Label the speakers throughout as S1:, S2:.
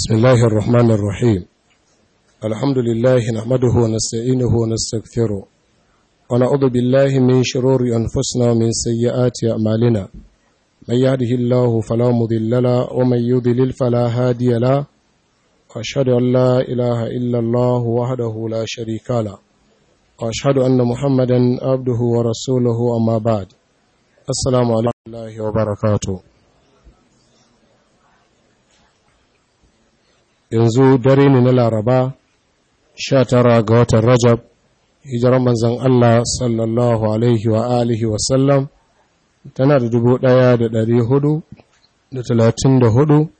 S1: بسم الله الرحمن الرحيم الحمد لله نحمده ونستعينه ونستغفره ونعوذ بالله من شرور أنفسنا ومن سيئات أعمالنا من يهده الله فلا مضل له ومن يضلل فلا هادي له وأشهد أن لا إله إلا الله وحده لا شريك له وأشهد أن محمدا عبده ورسوله أما بعد السلام عليكم ورحمة الله وبركاته yanzu dare ne na laraba sha tara ga watan rajab hijirar manzan Allah sallallahu alaihi wa alihi wasallam tana da dubu ɗaya da ɗari hudu da talatin da hudu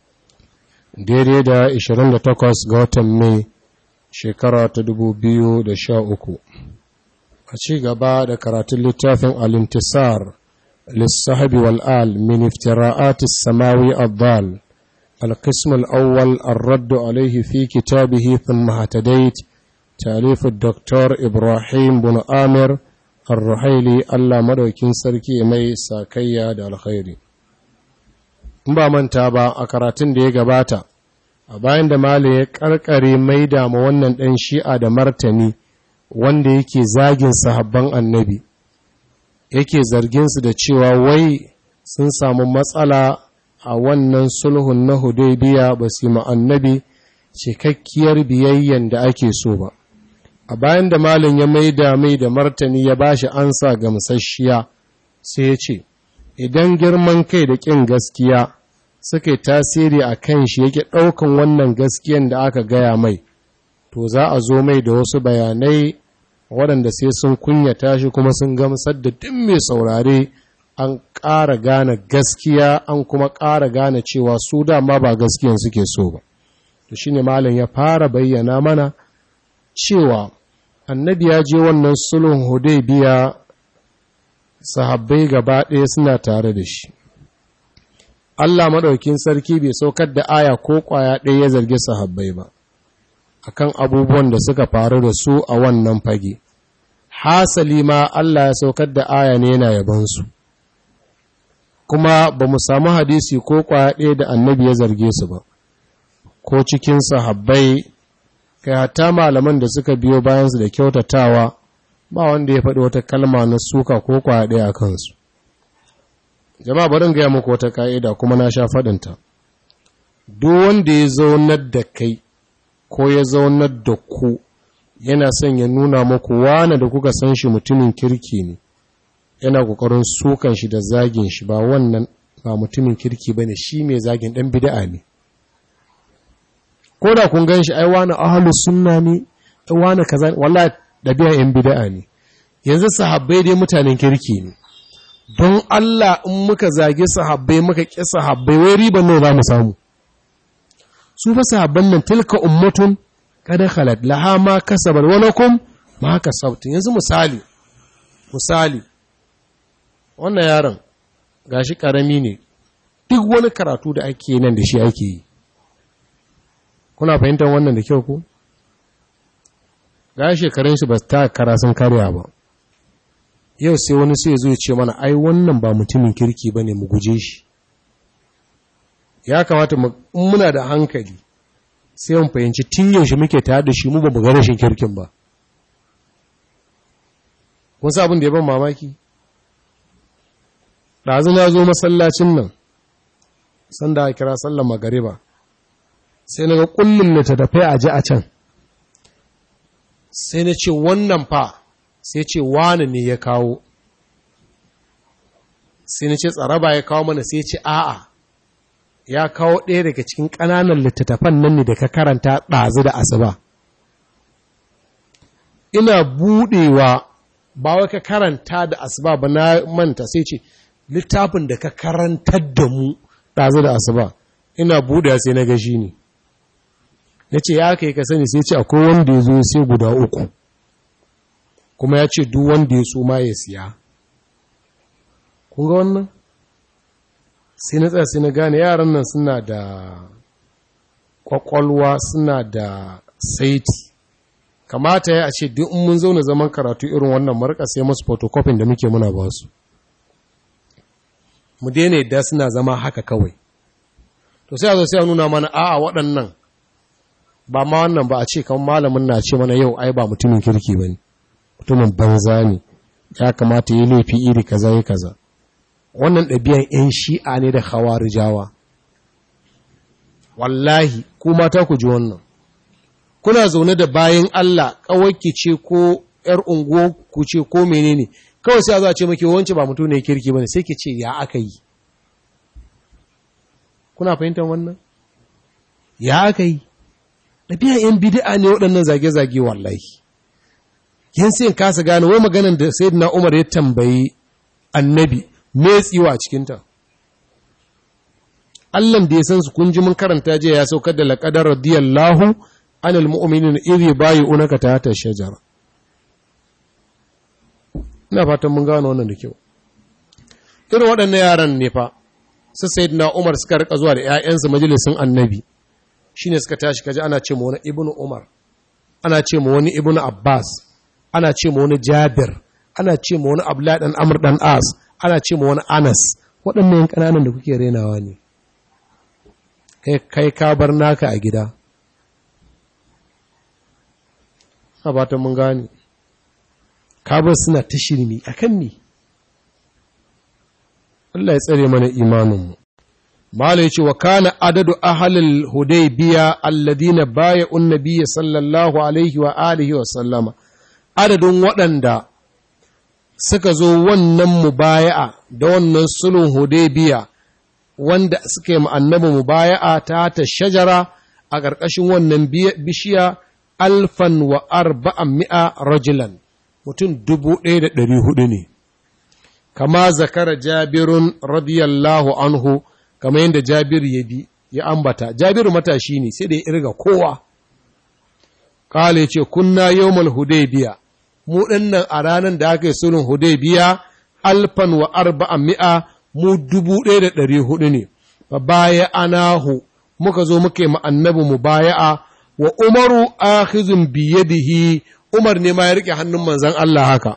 S1: daidai da ishirin da takwas ga watan mai shekara ta dubu biyu da sha uku a ci gaba da karatun littafin alintisar lissahabi wal'al min iftira'atis samawi abbal القسم الأول الرد عليه في كتابه ثم اهتديت تأليف الدكتور إبراهيم بن آمر الرحيلي الله مدوكين سركي مي ساكيا دا الخير ba manta ba a karatun da ya gabata a bayan da mali ya karkare mai dama wannan ɗan shi'a da martani wanda yake zagin sahabban annabi yake zarginsu da cewa wai sun samu matsala a wannan sulhun na hudaybiya ba su yi annabi cikakkiyar biyayyen da ake so ba a bayan da malin ya maida mai da martani ya bashi ansa gamsasshiya sai ya ce idan girman kai da ƙin gaskiya suka yi tasiri a kan shi yake ɗaukan wannan gaskiyan da aka gaya mai to za a zo mai da wasu bayanai waɗanda sai sun kunyata shi kuma sun gamsar da duk mai saurare an ƙara gane gaskiya an kuma ƙara gane cewa su dama ba gaskiyan suke so ba to shine malam ya fara bayyana mana cewa annabi ya je wannan sulhun hudaybiya sahabbai gaba ɗaya suna tare da shi Allah maɗaukin sarki bai saukar da aya ko ƙwaya ɗaya ya zargi sahabbai ba akan abubuwan da suka faru da su a wannan fage hasali ma Allah ya saukar da aya ne yana yabansu kuma ba mu samu hadisi ko kwaya ɗaya da annabi ya zarge su ba ko cikin sahabbai kai hatta malaman da suka biyo bayansu da kyautatawa ba wanda ya faɗi wata kalma na suka ko kwaya ɗaya a kansu jama'a barin gaya muku wata ka'ida kuma na sha faɗinta duk wanda ya zaunar da kai ko ya zaunar da ku yana son ya nuna muku wane da kuka san shi mutumin kirki ne yana kokarin sukan shi da zagin shi ba wannan ba mutumin kirki bane shi mai zagin dan bid'a ne ko da kun gan shi ai wani ahlus sunna ne wani kaza wallahi dabi'a yan bid'a ne yanzu sahabbai dai mutanen kirki ne don Allah in muka zage sahabbai muka ƙi sahabbai wai riban ne za mu samu su fa sahabban nan tilka ummatun kada khalat laha ma kasabat wa lakum ma kasabtum yanzu misali misali wannan yaron gashi karami ne duk wani karatu da ake nan da shi ake yi kuna fahimtar wannan da kyau ku ga shekarun shi ba ta kara sun karya ba yau sai wani sai zo ce mana ai wannan ba mutumin kirki bane mu guje shi ya kamata muna da hankali sai mun fahimci tun yaushe muke tare da shi mu ba mu ga rashin kirkin ba kun sa abin da ya ban mamaki ɗazu na zo masallacin nan sanda a kira sallar magariba sai na ga ƙullin littattafai a ji a can sai na ce wannan fa sai ce wani ne ya kawo sai na ce tsaraba ya kawo mana sai ce a'a ya kawo ɗaya daga cikin ƙananan littattafan nan ne da ka karanta ɗazu da asuba ina buɗewa ba wai ka karanta da asuba ba na manta sai ce littafin da ka karantar da mu ɗazu da asuba ina buɗe sai na gashi ne na ce ya kai ka sani sai ce akwai wanda ya zo sai guda uku kuma ya ce duk wanda ya so ma ya siya kun ga wannan sai na tsaya sai na gane yaran nan suna da kwakwalwa suna da saiti kamata ya ce duk mun zauna zaman karatu irin wannan marka sai masu photocopy da muke muna ba su mu daina yadda suna zama haka kawai to sai a zo sai a nuna mana a'a waɗannan ba ma wannan ba a ce kan malamin na ce mana yau ai ba mutumin kirki ba ne mutumin banza ne ya kamata yi laifi iri kaza yi kaza wannan ɗabi'an 'yan shi'a ne da hawarijawa wallahi ku mata ku ji wannan kuna zaune da bayan Allah ƙawarki ce ko ‘yar unguwa ku ce ko menene kawai sai a za a ce maki wance ba mutum ne kirki ba ne sai ki ce ya aka yi kuna fahimtar wannan ya aka yi ɗabi'a ‘yan bidi'a ne waɗannan zage-zage wallahi yin sai kasa gane wai maganan da sai na umar ya tambayi annabi me tsiwa a cikinta Allahn da ya san su kun ji mun karanta jiya ya saukar da laƙadar radiyallahu anil mu'minin iri bayi unaka ta hata shajara ina fatan mun gano wannan da kyau irin waɗannan yaran ne fa su sayyidina Umar suka rika zuwa da ƴaƴansu majalisin annabi shine suka tashi kaji ana ce ma wani ibnu Umar ana ce ma wani ibnu Abbas ana ce ma wani Jabir ana ce ma wani Abdullah dan Amr dan As ana ce ma wani Anas waɗannan ƙananan da kuke renawa ne kai ka bar naka a gida a batan mun gane ka bar suna ta shirmi a kan ne Allah ya tsare mana imaninmu Mala ya ce wa kana adadu ahalil hudaybiya alladina baya unnabiya sallallahu alaihi wa alihi wa sallama adadin waɗanda suka zo wannan mubaya'a da wannan sulhun hudaybiya wanda suka yi annabi mubaya'a ta ta shajara a ƙarƙashin wannan bishiya alfan wa arba'an mi'a rajulan mutum dubu ɗaya da ɗari hudu ne kama zakara jabirun radiyallahu anhu kama yadda jabir ya bi ya ambata jabiru matashi ne sai da ya irga kowa ƙala ce kunna yawmal hudaybiya mu ɗinnan a ranar da aka yi sulhun hudaybiya alfan wa arba'an mi'a mu dubu ɗaya da ɗari hudu ne, ba baya anahu muka zo muka yi annabi mu baya'a wa umaru akhizun biyadihi umar ne ma ya riƙe hannun manzan Allah haka.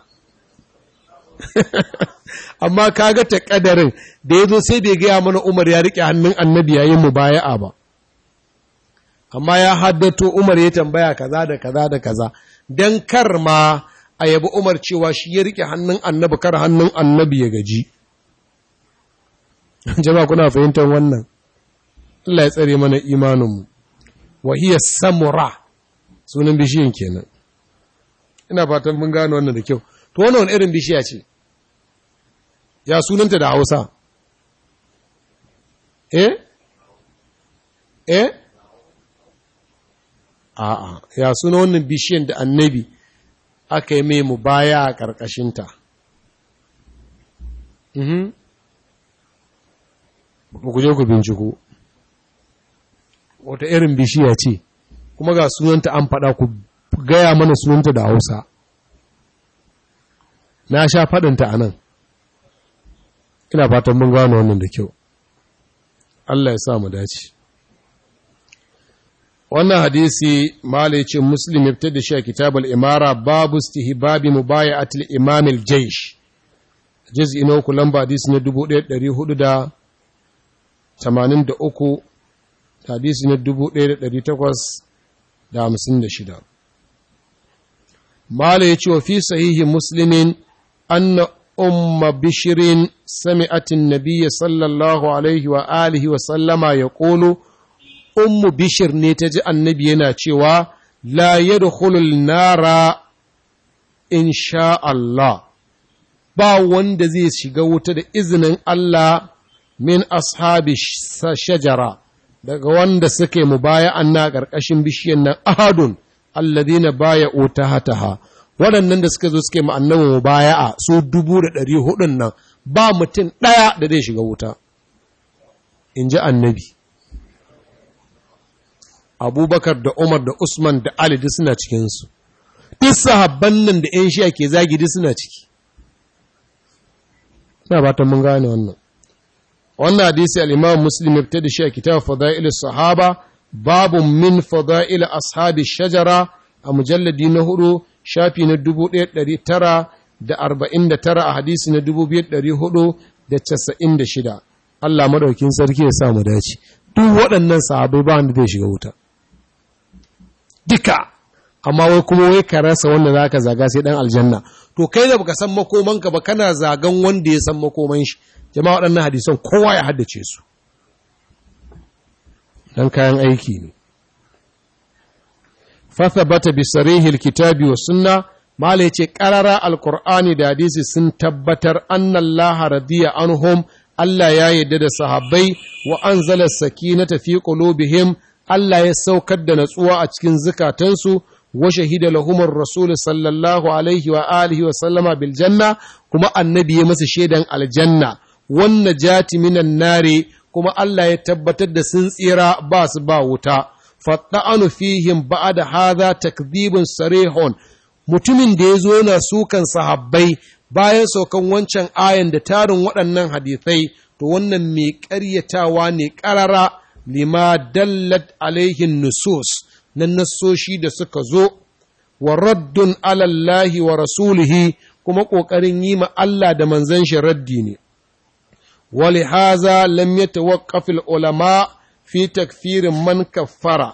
S1: Amma kaga ta ƙadarin da ya zo sai bai gaya mana umar ya riƙe hannun annabi yayin mu baya'a ba. Amma ya haddato umar ya tambaya kaza da kaza da kaza, don kar ma a yabi umar cewa shi ya riƙe hannun annabi kar hannun annabi ya gaji. jama'a kuna fahimtar wannan Allah ya tsare mana imaninmu wa hiya samura sunan bishiyan kenan ina fatan mun gano wannan da kyau to wannan wani irin bishiya ce ya sunanta da Hausa eh eh a'a ya suna wannan bishiyan da annabi aka yi mai mubaya a ƙarƙashinta mhm ku je ku binciko wata irin bishiya ce kuma ga sunanta an faɗa ku gaya mana sunanta da hausa na sha faɗinta a nan ina fatan mun gano wannan da kyau Allah ya sa mu dace wannan hadisi mala ya ce muslim ya fitar da shi a kitabul imara babu istihbabi mubaya'atul imamil jaysh juz'i na uku lamba hadisi na 1400 tamanin da uku hadisi na dubu ɗaya da ɗari takwas da hamsin da shida. Mala ya ce wa fi sahihi Musulmin anna umma bishirin sami'atin nabiya sallallahu alaihi wa alihi wa sallama ya ƙolo, ummu bishir ne ta ji annabi yana cewa la yadkhulul nara in sha Allah, ba wanda zai shiga wuta da izinin Allah min ashabi shajara daga wanda suke mubaya'an na ƙarƙashin bishiyar nan ahadun alladhina baya'u tahataha waɗannan da suka zo suke mu annabi mubaya'a su dubu da ɗari hudun nan ba mutum ɗaya da zai shiga wuta in ji annabi abubakar da umar da usman da ali duk suna cikinsu duk sahabban nan da 'yan shiya ke zagi duk suna ciki ina ba ta mun gane wannan wannan hadisi al-imam muslim ya fitar da shi a kitab fada'il sahaba babu min fada'il ashabi shajara a mujalladi na hudu shafi na 1949 a hadisi na 2496 Allah madaukin sarki ya sa mu dace duk waɗannan sahabai ba wanda zai shiga wuta duka amma wai kuma wai ka rasa wanda za ka zaga sai ɗan aljanna to kai da baka san makomanka ba kana zagan wanda ya san makoman shi jama'a waɗannan hadisan kowa ya haddace su dan kayan aiki ne fathabata bi sarihil kitabi wa sunna mala yace qarara alqur'ani da hadisi sun tabbatar anna Allah radiya anhum Allah ya yarda da sahabbai wa anzala sakinata fi qulubihim Allah ya saukar da natsuwa a cikin zukatansu wa shahida lahumur rasul sallallahu alaihi wa alihi wa sallama bil janna kuma annabi ya masa shaidan aljanna wan najati minan nari kuma Allah ya tabbatar da sun tsira ba su ba wuta fadda'anu fihim ba'da hadha takdhibun sarihun mutumin da ya zo yana sukan sahabbai bayan saukan wancan ayan da tarin waɗannan hadithai to wannan mai ƙaryatawa ne ƙarara lima dallat alaihin nusus na nassoshi da suka zo wa raddun alallahi wa rasulihi kuma ƙoƙarin yi ma Allah da manzon shi raddi ne ولهذا لم يتوقف العلماء في تكفير من كفر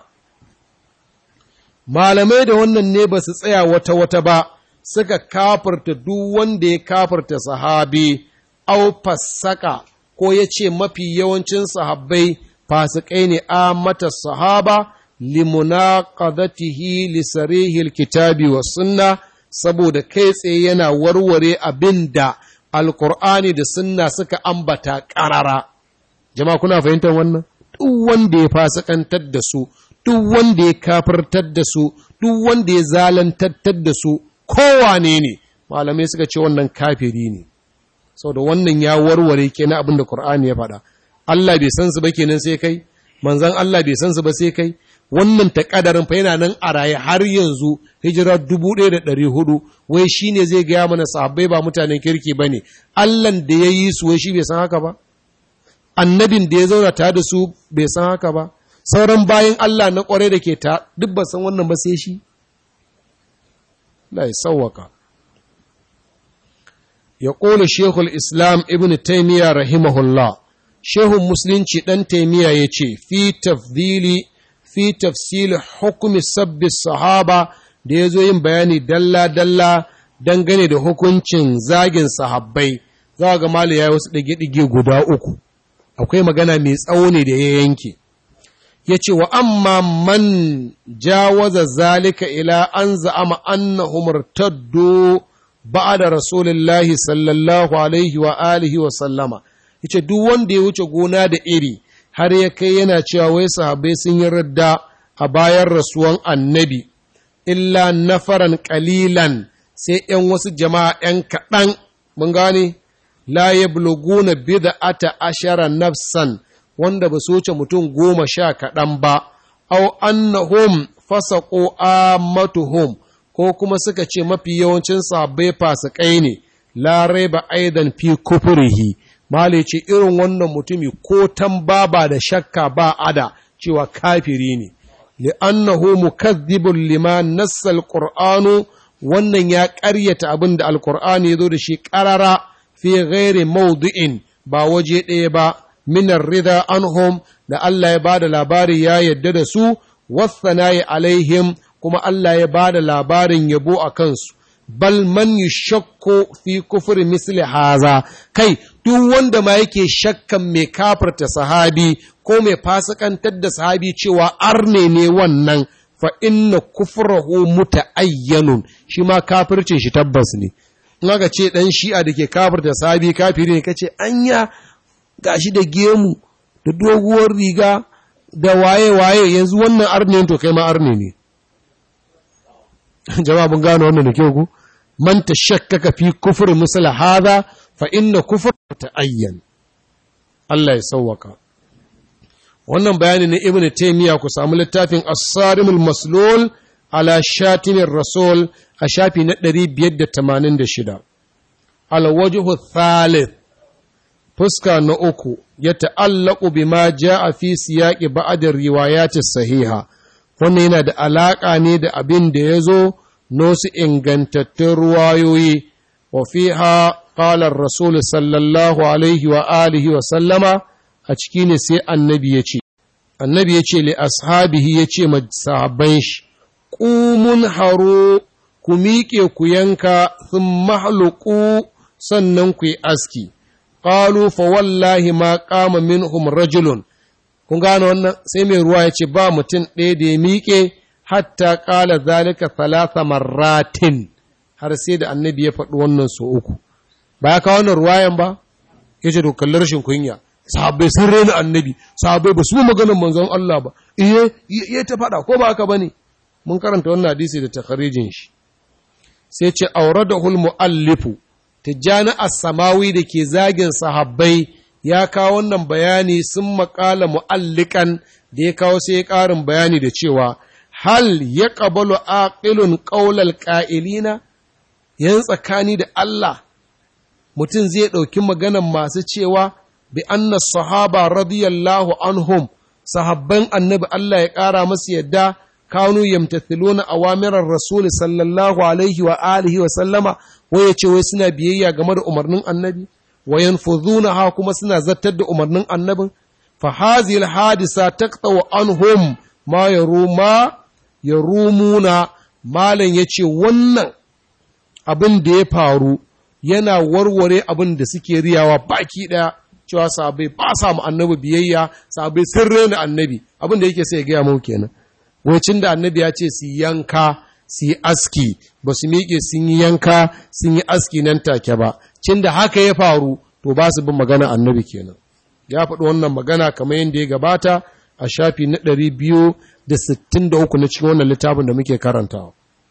S1: malamai da wannan ne ba su tsaya wata-wata ba suka kafarta duk wanda ya kafarta sahabi au fassaka ko ya ce mafi yawancin sahabbai fasikai ne a mata sahaba limunaqadatihi li sarihil kitabi wa sunna saboda kai tsaye yana warware abin da alkur'ani da sunna suka ambata ƙarara jama'a kuna fahimtar wannan duk wanda ya fasikantar da su duk wanda ya kafirtar da su duk wanda ya zalantattar da su kowane ne malamai suka ce wannan kafiri ne da wannan ya warware kenan abin da Qur'ani ya faɗa Allah bai san su ba kenan sai kai manzon Allah bai san su ba sai kai wannan takadarin fa yana nan a raye har yanzu hijira dubu ɗaya da ɗari hudu wai shi ne zai gaya mana sahabbai ba mutanen kirki ba ne allan da ya yi su wai shi bai san haka ba annabin da ya zauna tare da su bai san haka ba sauran bayan allah na ƙwarai da ke ta duk ba san wannan ba sai shi la ya sauwaka ya ƙone shehul islam ibn taimiyya rahimahullah shehun musulunci ɗan taimiyya ya ce fi tafdili fi tafsili hukumi sabbi sahaba da ya zo yin bayani dalla-dalla dangane da hukuncin zagin sahabbai za ga mali ya yi wasu ɗage-ɗage guda uku akwai magana mai tsawo ne da ya yanke ya ce wa amma man jawaza zalika ila an za'ama annahu murtaddu ba'da rasulillahi sallallahu alaihi wa alihi wa sallama yace duk wanda ya wuce gona da iri har ya kai yana cewa wai sahabbai sun yi radda a bayan rasuwan annabi illa nafaran ƙalilan sai ‘yan wasu jama'a ‘yan kaɗan mun gane la ya bulguna bid'ata ashara nafsan wanda ba su wuce mutum goma sha kaɗan ba au annahum fasaqu ammatuhum ko kuma suka ce mafi yawancin sahabbai fasikai ne la raiba aidan fi kufrihi Male ce irin wannan mutumi ko tambaba da shakka ba ada cewa kafiri ne, li'annahu mukazzibun lima nassa alƙur'anu wannan ya ƙaryata abin da alƙur'ani ya zo da shi ƙarara fi ghairi maudu'in ba waje ɗaya ba, minar rida anhum da Allah ya ba da labari ya yadda da su, wassanayi alaihim kuma Allah ya ba da labarin yabo a kansu. bal man yushakku fi kufri misli haza kai duk wanda ma yake shakkan mai kafirta sahabi ko mai fasikantar da sahabi cewa arne ne wannan fa inna kufrahu muta'ayyanun shi ma kafircin shi tabbas ne in aka ce dan shi'a da ke kafirta sahabi kafiri ne kace anya gashi da gemu da doguwar riga da waye waye yanzu wannan arne to kai ma arne ne jama'a mun gano wannan da kyau ku man tashakkaka fi kufri misla hadha fa inna kufr ta'ayyan Allah ya sauwaka wannan bayani ne ibnu taymiya ku samu littafin as-sarimul maslul ala shatimin rasul a shafi na 586 al-wajhu thalith fuska na uku ya ta'allaku bima ja'a fi siyaqi ba'd riwayati sahiha wannan yana da alaƙa ne da abin da ya zo nosu ingantattun ruwayoyi wa fiha qala rasul sallallahu alaihi wa alihi wa sallama a ciki ne sai annabi ya ce annabi ya ce li ashabihi ya ce ma sahabban shi ƙumun haro ku miƙe ku yanka sun mahaluku sannan ku yi aski ƙalu fa wallahi ma ƙama minhum rajulun kun gane wannan sai mai ruwa ya ce ba mutum ɗaya da ya miƙe hatta ƙala zalika talata marratin har sai da annabi ya faɗi wannan so uku ba ya kawo wannan ruwayan ba ya ce to kalli rashin kunya sahabbai sun rena annabi sahabbai ba su mu maganar manzon Allah ba iye iya ta faɗa ko ba haka bane mun karanta wannan hadisi da takharijin shi sai ce auradahul muallifu tijjani as-samawi da ke zagin sahabbai ya kawo wannan bayani sun makala mu'allikan da ya kawo sai ya ƙarin bayani da cewa hal ya ƙabalu aqilun ƙaular ƙa'ilina yan tsakani da Allah mutum zai ɗauki maganan masu cewa bi anna sahaba radiyallahu anhum sahabban annabi Allah ya ƙara masu yadda kanu yamtathiluna awamirar rasul sallallahu alaihi wa alihi wa sallama wai ya ce wai suna biyayya game da umarnin annabi wa yanfuzunaha kuma suna zartar da umarnin annabin fa hazil hadisa taqtaw anhum ma yaruma yarumuna malan yace wannan abin da ya faru yana warware abin da suke riyawa baki daya cewa sahabbai ba sa mu annabi biyayya sahabbai sun rena annabi abin da yake sai ya gaya mu kenan wacin da annabi ya ce su yanka su yi aski ba su miƙe sun yi yanka sun yi aski nan take ba cin da haka ya faru to ba su bin magana annabi kenan ya faɗi wannan magana kamar yadda ya gabata a shafi na ɗari biyu da sittin da uku na cikin wannan littafin da muke karantawa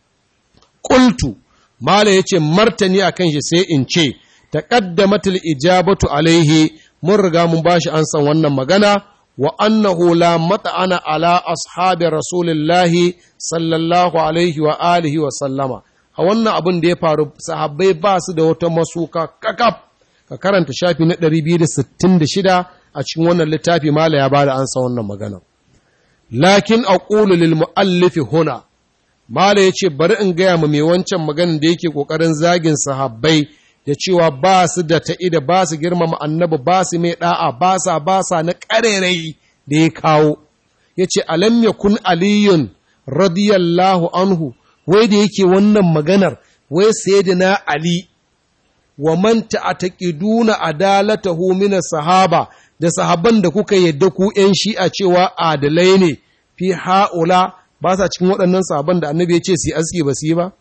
S1: ƙultu mala ya ce martani a kan shi sai in ce taƙaddamatul ijabatu alaihi mun riga mun ba shi an san wannan magana wa annahu la mata'ana ala ashabi rasulillahi sallallahu alaihi wa alihi wa sallama a wannan abin da ya faru sahabbai ba su da wata masuka kakaf ka karanta shafi na 266 a cikin wannan littafi mala ya bada ansa wannan magana lakin aqulu lil muallifi huna mala yace bari in gaya mu mai wancan maganar da yake kokarin zagin sahabbai da cewa ba su da ta'ida ba su girmama annabi ba su mai da'a ba sa ba sa na ƙarerai da ya kawo ya ce alam yakun aliyun radiyallahu anhu wai da yake wannan maganar wai sayyidina ali wa man ta'taqiduna adalatahu min sahaba da sahaban da kuka yadda ku ƴan shi'a cewa adalai ne fi haula ba sa cikin waɗannan sahaban da annabi ya ce su yi aski ba su yi ba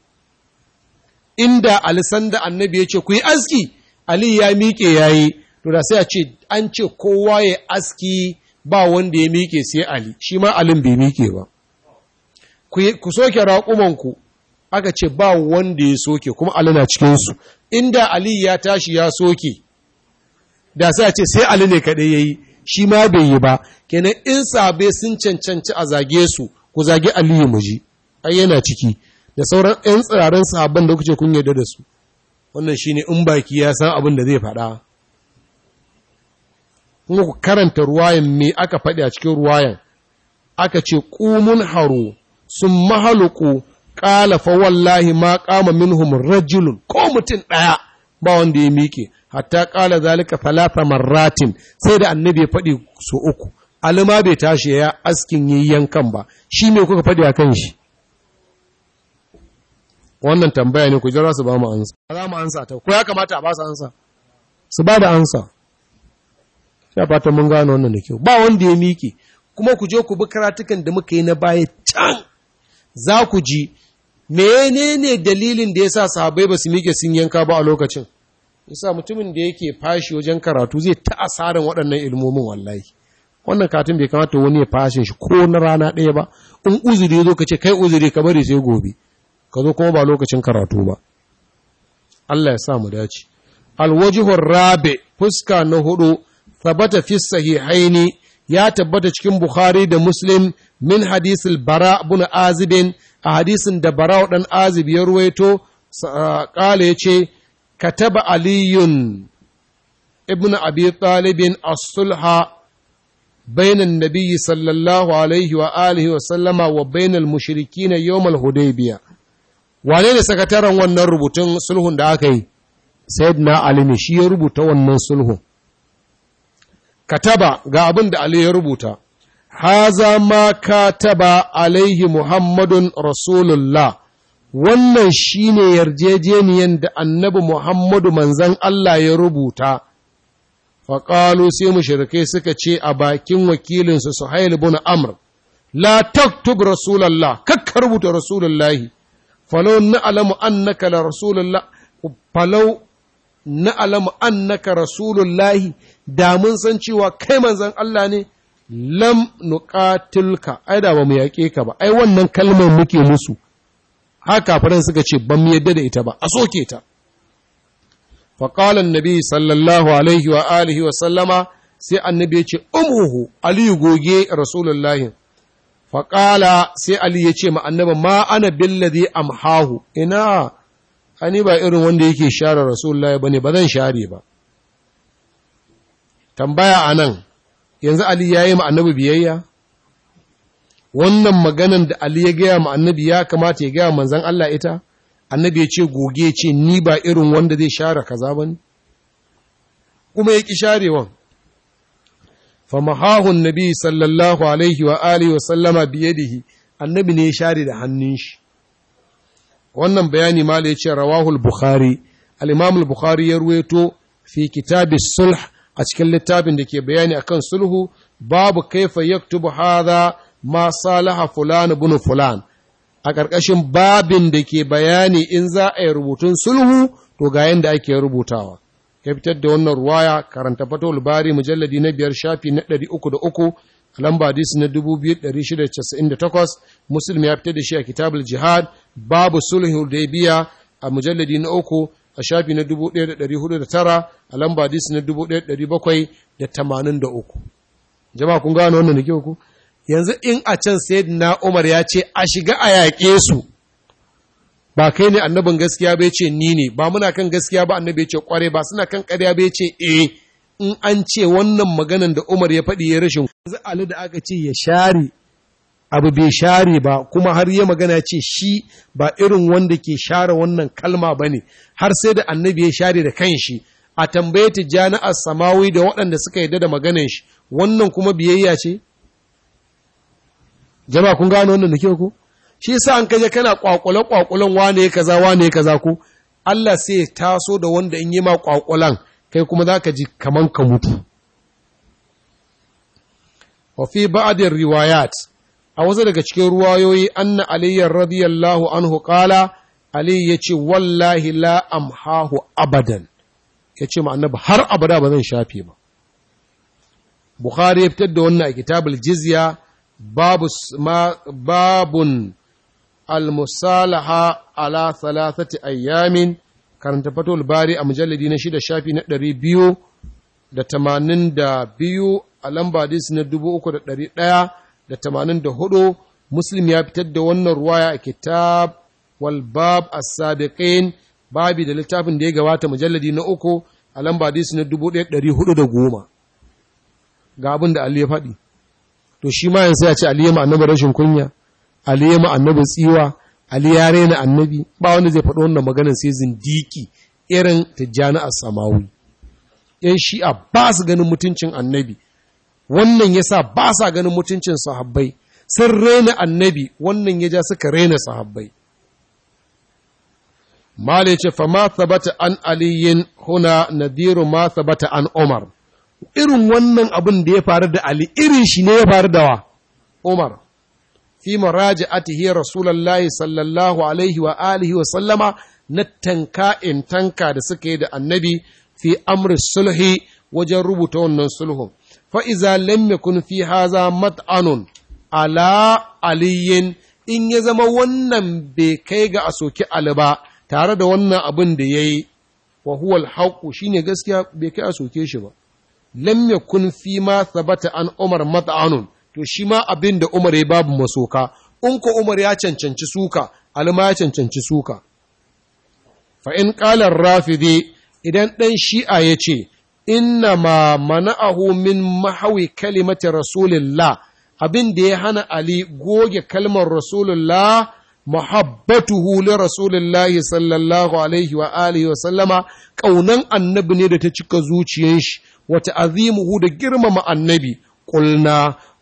S1: inda alisan da annabi ya ce ku yi aski ali ya miƙe ya yi to da sai a ce an ce kowa ya aski ba wanda ya miƙe sai ali shi ma alin bai miƙe ba ku soke raƙumanku aka ce ba wanda ya soke kuma ali na cikinsu inda ali ya tashi ya soke da sai a ce sai ali ne kaɗai ya yi shi ma bai yi ba kenan in sabe sun cancanci a zage su ku zage aliyu mu ji ai yana ciki da sauran 'yan tsirarin sahabban da kuke kun yarda da su wannan shine in baki ya san abin da zai faɗa kuma ku karanta ruwayan me aka faɗi a cikin ruwayan aka ce ƙumun haro sun mahaluku ƙala fa wallahi ma ƙama minhum rajulun ko mutum ɗaya ba wanda ya miƙe hatta ƙala zalika talata marratin sai da annabi ya faɗi so uku alima bai tashi ya askin yi yankan ba shi ne kuka faɗi a kan shi wannan tambaya ne ku jira su ba mu ansa za mu ansa ta ko ya kamata a ba su ansa su ba da ansa ya fata mun gano wannan da kyau ba wanda ya miƙe kuma ku je ku bi karatukan da muka yi na baya can za ku ji menene dalilin da yasa sahabbai ba su miƙe sun yanka ba a lokacin yasa mutumin da yake fashi wajen karatu zai ta asarin waɗannan ilmomin wallahi wannan katin bai kamata wani ya fashin shi ko na rana ɗaya ba in uzuri zo ka ce kai uzuri ka bari sai gobe ka zo kuma ba lokacin karatu ba Allah ya sa mu dace alwajihur rabi fuska na hudu thabata fi sahihaini ya tabbata cikin bukhari da muslim min hadisil bara ibn azibin a hadisin da bara dan azib ya ruwaito kala yace kataba aliyun ibn abi talibin as-sulha بين النبي صلى الله عليه وآله وسلم وبين المشركين يوم الهديبية wane ne sakataren wannan rubutun sulhun da aka yi sayyidina ali ne shi ya rubuta wannan sulhun kataba ga abin da ali ya rubuta haza ma kataba alaihi muhammadun rasulullah wannan shine yarjejeniyan da annabi muhammadu manzan Allah ya rubuta faƙalu sai mushrikai suka ce a bakin wakilinsu suhail bin amr la taktub rasulallah kakka rubuta rasulullahi falau na'lamu annaka la rasulullah falau na'lamu annaka rasulullahi da mun san cewa kai manzon Allah ne lam nuqatilka ai da ba mu yaƙe ka ba ai wannan kalmar muke musu haka faran suka ce ban mu yadda da ita ba a soke ta فقال النبي صلى الله عليه وآله وسلم sai annabi ya ce umuhu aliyu goge rasulullahi faƙala sai ali ya ce ma annabi ma ana billadhi amhahu ina ani ba irin wanda yake share rasulullahi bane ba zan share ba tambaya anan yanzu ali ya yi ma annabi biyayya wannan maganan da ali ya gaya ma annabi ya kamata ya gaya manzon Allah ita annabi ya ce goge ce ni ba irin wanda zai share kaza ba ne kuma ya ƙi sharewan famahahun nabi sallallahu alaihi wa alihi wa sallama biyadihi annabi ne ya share da hannun shi wannan bayani mala ya ce rawahul bukhari al-imam al-bukhari ya ruwaito fi kitabi sulh a cikin littafin da ke bayani akan sulhu babu kaifa yaktubu hadha ma salaha fulan ibn fulan a ƙarƙashin babin da ke bayani in za a yi rubutun sulhu to ga yadda ake rubutawa ya fitar da wannan ruwaya karanta fatawul bari mujalladi na biyar shafi na ɗari uku da uku a lamba hadisi na dubu biyu ɗari shida casa'in da takwas muslim ya fitar da shi a kitabul jihad babu sulhu da biya a mujalladi na uku a shafi na dubu ɗaya da ɗari hudu da tara a lamba hadisi na dubu ɗaya ɗari bakwai da tamanin da uku jama'a kun gane wannan da kyau ku yanzu in a can na Umar ya ce a shiga a yaƙe su ba kai ne annabin gaskiya bai ce ni ne ba muna kan gaskiya ba annabi ya ce kware ba suna kan ƙarya bai ce eh in an ce wannan maganan da Umar ya faɗi ya rashin yanzu Ali da aka ce ya share abu bai share ba kuma har ya magana ce shi ba irin wanda ke share wannan kalma ba ne har sai da annabi ya share da kanshi a tambaye tijjani a samawi da waɗanda suka yarda da maganan shi wannan kuma biyayya ce jama kun gano wannan da kyau ko shi yasa an kaje kana kwakwale kwakulan wane kaza wane kaza ko Allah sai ya taso da wanda in yi ma kwakulan kai kuma zaka ji kaman ka mutu wa fi ba'd riwayat a wasu daga cikin ruwayoyi anna aliyyar radiyallahu anhu qala ali yace wallahi la amhahu abadan yace ma annabi har abada ba zan shafe ba bukhari ya fitar da wannan a kitabul jizya babu ma babun almusalaha ala thalathati ayyamin karanta fatul bari a mujalladi na shida shafi na ɗari biyu da tamanin da biyu a lamba hadisi na dubu uku da ɗari ɗaya da tamanin da hudu muslim ya fitar da wannan ruwaya a kitab wal bab as-sabiqin babi da littafin da ya gabata mujalladi na uku a lamba hadisi na dubu ɗaya ɗari hudu da goma ga abin da Ali ya faɗi to shi ma yanzu ya ce Ali ya ma annabi rashin kunya Ali ya ma annabi tsiwa Ali ya rena annabi ba wanda zai faɗi wannan maganar sai zindiki irin tijjani as-samawi yan shi'a ba su ganin mutuncin annabi wannan yasa ba sa ganin mutuncin sahabbai sun rena annabi wannan ya ja suka rena sahabbai Mala ya ce, Fama sabata an aliyin huna nadiru ma sabata an Umar. Irin wannan abin da ya faru da Ali, irin shi ne ya faru da wa? Umar. Fi maraji atihi Rasulallah sallallahu alaihi wa alihi wa sallama na tanka in tanka da suka yi da annabi fi amri sulhi wajen rubuta wannan sulhun. Fa'iza lam yakun fi haza mat'anun ala aliyin in ya zama wannan bai kai ga a soki Ali ba. tare da wannan abin da ya yi wa huwal haƙu shi ne gaskiya bai kai a soke shi ba lam yakun fi ma sabata an umar mat'anun to shi ma abin da umar ya babu masoka in ko umar ya cancanci suka alma ya cancanci suka fa in qala rafidi idan dan shi'a ya ce inna ma mana'ahu min mahawi kalimati rasulillah abin da ya hana ali goge kalmar rasulullah mahabbatuhu li rasulillahi sallallahu alaihi wa alihi wa sallama kaunan annabi ne da ta cika zuciyar shi wa ta'zimuhu da girmama annabi qulna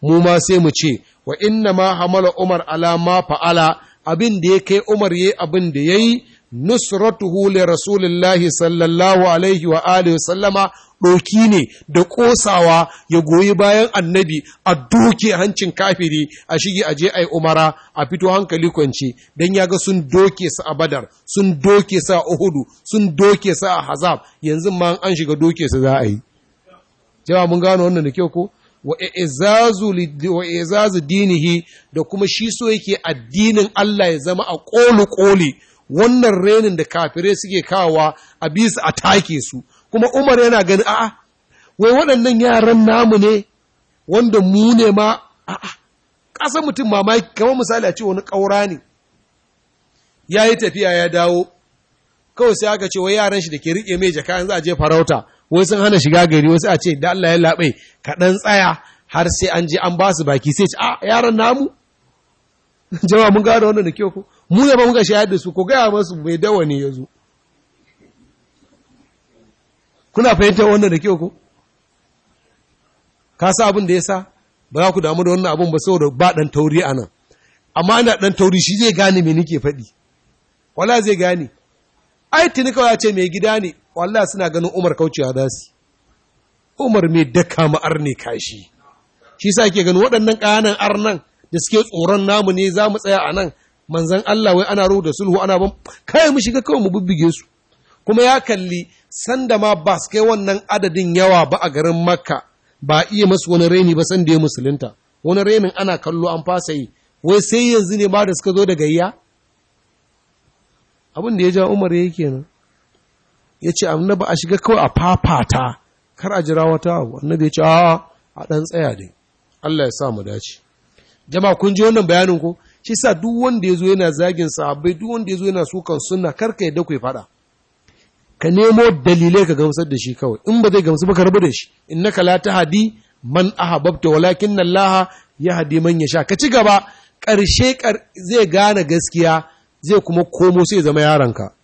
S1: mu ma sai mu ce wa inna ma hamala umar ala ma fa'ala abin da ya kai umar yayi abin da yayi nusratuhu li rasulillahi sallallahu alaihi wa alihi sallama ɗoki ne da ƙosawa ya goyi bayan annabi a doke hancin kafiri a shige aje ai umara a fito hankali kwance don ya ga sun doke su a badar sun doke su a uhudu sun doke su a hazab yanzu ma an shiga doke su za a yi jama mun gano wannan da kyau ko wa izazu dinihi da kuma shi so yake addinin Allah ya zama a ƙoli ƙoli wannan renin da kafirai suke kawowa a bisa a take su kuma Umar yana gani a'a wai waɗannan yaran namu ne wanda mu ne ma a'a ƙasar mutum mamaki kamar misali a ce wani ƙaura ne ya yi tafiya ya dawo kawai sai aka ce wai yaran shi da ke riƙe mai jaka za a je farauta wai sun hana shiga gari wasu a ce da Allah ya laɓe kaɗan tsaya har sai an je an ba su baki sai ce a yaran namu jama'a mun gano wannan da kyau ko mu ne ba muka shayar da su ko gaya masu mai dawa ne ya zo kuna fahimtar wannan da kyau ko ka sa abin da ya sa ba za ku damu da wannan abin ba saboda ba ɗan tauri a nan amma ana ɗan tauri shi zai gane me nake faɗi wala zai gane ai tuni kawai ce mai gida ne wallahi suna ganin umar kaucewa za su umar mai daka ma'ar ne kashi shi sa ke ganin waɗannan ƙananan arnan da suke tsoron namu ne za mu tsaya a nan manzan Allah wai ana ruhu da sulhu ana ban kai mu shiga kawai mu bibbige su kuma ya kalli sanda ma ba su kai wannan adadin yawa ba a garin makka ba iya masu wani reni ba sanda ya musulunta wani renin ana kallo an fasa yi wai sai yanzu ne ma da suka zo da gayya abin da ya ja umar ya kenan ya ce annabi a shiga kawai a fafata kar a jira wata abu annabi ya ce a a ɗan tsaya dai Allah ya sa mu dace jama'a kun ji wannan bayanin ko shi sa duk wanda ya zo yana zagin sahabbai duk wanda ya zo yana sukan sunna kar ka yadda ku faɗa ka nemo dalilai ka gamsar da shi kawai in ba zai gamsu ba ka rabu da shi innaka la tahdi man ahabbta walakin Allah yahdi man yasha ka ci gaba ƙarshe zai gane gaskiya zai kuma komo sai zama yaronka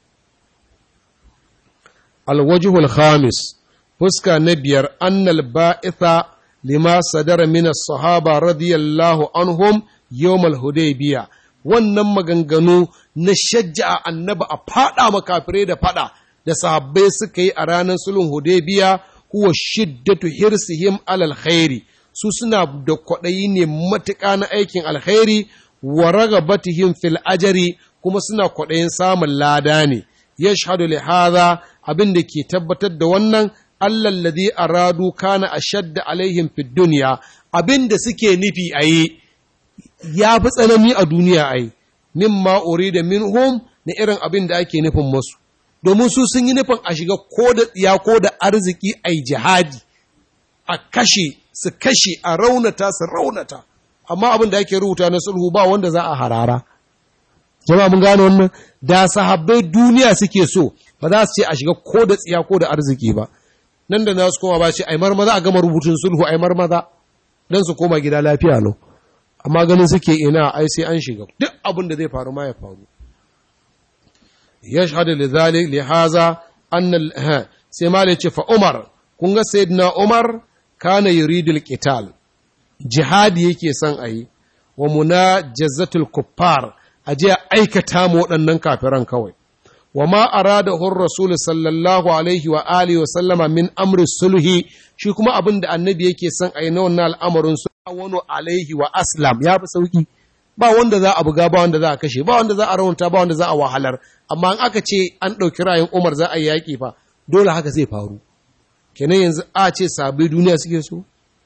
S1: alwajhul khamis fuska na biyar annal ba'itha lima sadara min as-sahaba radiyallahu anhum yawm al-hudaybiyah wannan maganganu na shajja'a annaba a fada makafirai da fada da sahabbai suka yi a ranar sulhun hudaybiya huwa shiddatu hirsihim alal khairi su suna da kwaɗayi ne matuƙa na aikin alkhairi wa ragabatihim fil ajari kuma suna kwaɗayin samun lada ne yashhadu li hadha abin da ke tabbatar da wannan Allah ladhi aradu kana ashadda alaihim fid dunya abin da suke nufi a yi ya fi tsanani a duniya a yi mimma urida minhum na irin abin da ake nufin masu domin su sun yi nufin a shiga ko da tsiya ko da arziki a yi jihadi a kashe su kashe a raunata su raunata amma abin da ake rubuta na sulhu ba wanda za a harara jama'a mun gano wannan da sahabbai duniya suke so ba za su ce a shiga ko da tsiya ko da arziki ba nan da nasu koma ba ce ai marmaza a gama rubutun sulhu ai marmaza dan su koma gida lafiya lau amma ganin suke ina ai sai an shiga duk abin da zai faru ma ya faru yashhadu lidhalik lihaza anna sai ma ce fa umar kun ga sayyidina umar kana yuridul qital jihadi yake son ayi wa munajazatul kuffar aje aikata mu waɗannan kafiran kawai wa ma arada hur rasul sallallahu alaihi wa alihi wa sallama min amri sulhi shi kuma abin da annabi yake son ayi na wannan al'amarin su wani alaihi wa aslam ya fi sauki ba wanda za a buga ba wanda za a kashe ba wanda za a raunta ba wanda za a wahalar amma in aka ce an ɗauki rayun umar za a yi yaƙi fa dole haka zai faru kenan yanzu a ce sabai duniya suke so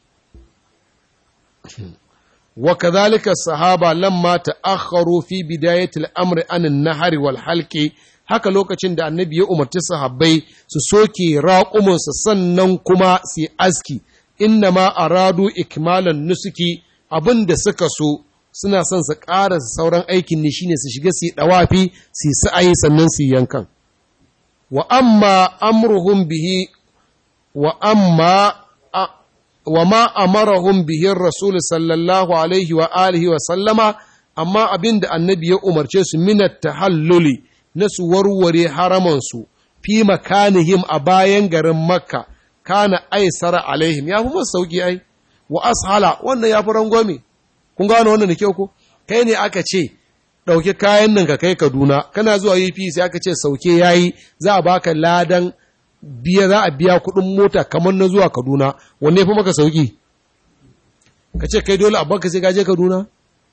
S1: wa kadhalika sahaba lamma ta'akharu fi bidayati al-amr an an-nahri wal halqi haka lokacin da annabi ya umarci sahabbai su soke raƙumansu sannan kuma su aski inna ma aradu ikmalan nusuki abin da suka so suna son su ƙara sauran aikin ne shine su shiga su yi ɗawafi su yi sa'ayi sannan su yankan wa amma amruhum bihi wa amma wa ma amarahum bihi rasul sallallahu alaihi wa alihi wa sallama amma abin da annabi ya umarce su minat tahalluli na su warware haramansu fi makanihim a bayan garin makka kana aisara alaihim ya fi masu sauƙi ai wa ashala wannan ya fi rangwame kun gano wannan da kyau ko kai ne aka ce ɗauki kayan nan ka kai kaduna kana zuwa up sai aka ce sauke yayi za a baka ladan biya za a biya kuɗin mota kamar na zuwa kaduna wanne fi maka sauki ka ce kai dole abbanka sai ka je kaduna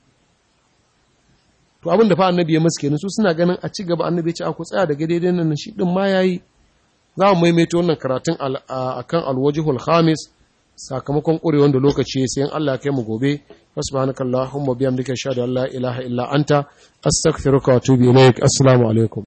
S1: to abin da fa annabi ya masu kenan su suna ganin a ci gaba annabi ya ce a ku tsaya daga daidai nan shi din ma yayi za mu maimaita wannan karatun akan alwajihul khamis sakamakon ƙurewar da lokaci sai in Allah ya kai mu gobe subhanakallahumma bihamdika ashhadu an la ilaha illa anta astaghfiruka wa atubu ilaik assalamu alaikum